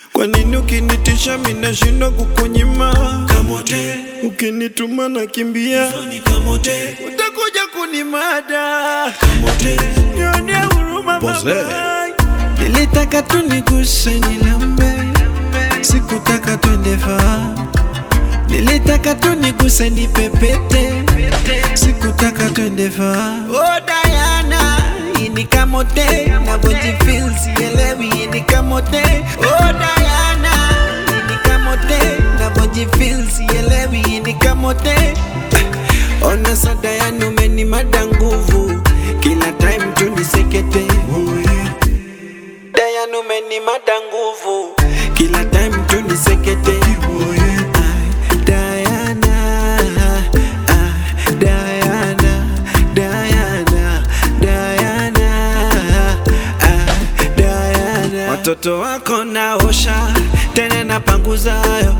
Kwa nini ukinitisha minashindwa kukunyima? Kamote, Ukinituma nakimbia, ni kamote, utakuja kunimada. kamote, Nionea huruma Pose. mama. Nilitaka tu niguse nilambe, sikutaka twende far. Nilitaka tu niguse nipepete, sikutaka twende far. Oh Diana, hii ni kamote, navyojifeel sielewi, hii ni kamote. Oh Diana, hii ni kamote, navyojifeel sielewi, hii ni kamote. Ona sada yani umenimada nguvu, kila time tu nisekete. Oh yeah. Dayan umenimada nguvu Kila time tu nisekete Ay, Diana ah, Diana Diana Diana ah, Diana Watoto wako naosha Tena napanguzayo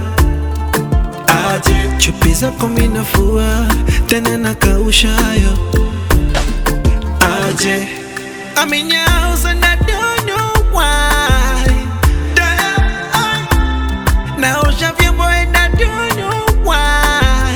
aje, Chupi zako minafua Tena nakaushayo Aje I'm in your house and I don't know why Naosha vyombo and I don't know why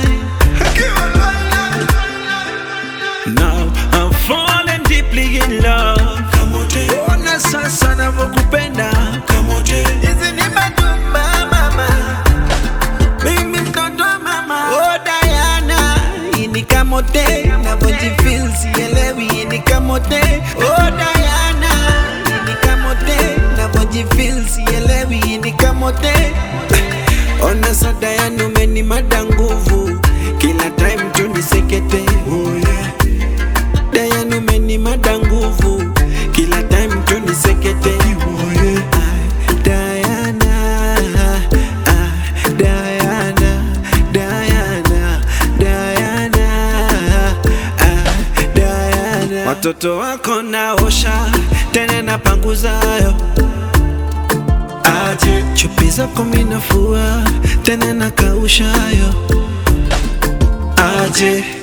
Now I'm falling deeply in love kamote, Ona sasa navyokupenda kamote, Hizi ni madumba mama Mimi mtoto wa mama Oh Diana Hii ni kamote Navyojifeel sielewi Hii ni kamote Oh Diana Hii ni kamote Navyojifeel sielewi Hii ni kamote Ona sa Diana umenimada nguvu Kila time tu nisekete oh yeah, Diana umenimada nguvu Kila time tu nisekete oh yeah, Ay, Diana, ah, Diana, Diana, Diana, ah, Diana. Watoto wako naosha tena napanguzayo, aje, chupi zako minafua tena nakaushayo, aje